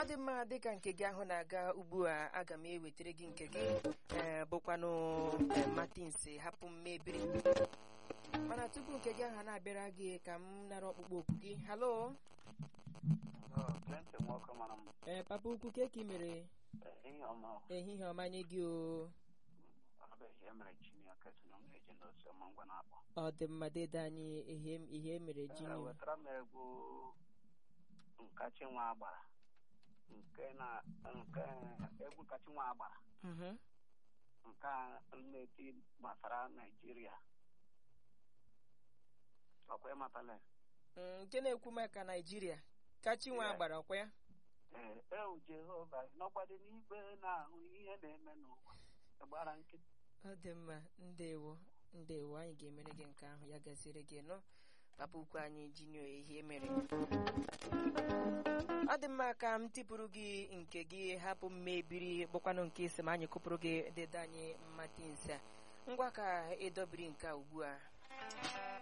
dị mma dịka nke gị ahụ na-aga ugbu a aga m ewetara gị nke gị ee bụkwanụ ee, Martins hapụ m mebiri mana tupu nke gị ahụ na-abịara gị ka m nara ọkpụkpọ oku gị halo Clinton nwoke mara m ee papa ukwu ke ka ị mere ihe ọma ehihie ọma nye gị o ọbụghị emere Chineke si na m na-eji n'osi ọma ngwa na-akpọ ọ dị mma dede anyị ihe ihe mere Ee, jinio wetara m egwu nkachi nwa agbara nke na nke egwu nkachi nwa agbara Mhm. nke a na-eti gbasara Naijiria ọkwa ịmatala Mm, nke na-ekwu maka naijiria kachinwa Yeah. gbara ọkwa ya ee ewu Jehova nọgbadị n'igwe na-ahụ ihe na-eme n'ụwa gbara nkịtị ọ dị mma ndewo ndewo anyị ga-emere gị nke ahụ ya gaziere gị nọ papa ukwu anyị jinio ihe mere ọ dị mma ka m tipụrụ gị nke gị hapụ mmebiri bụkwanụ nke isi ma anyị kụpụrụ gị dede anyị mmatị nse a ngwa ka ịdọbiri nke a ugbu a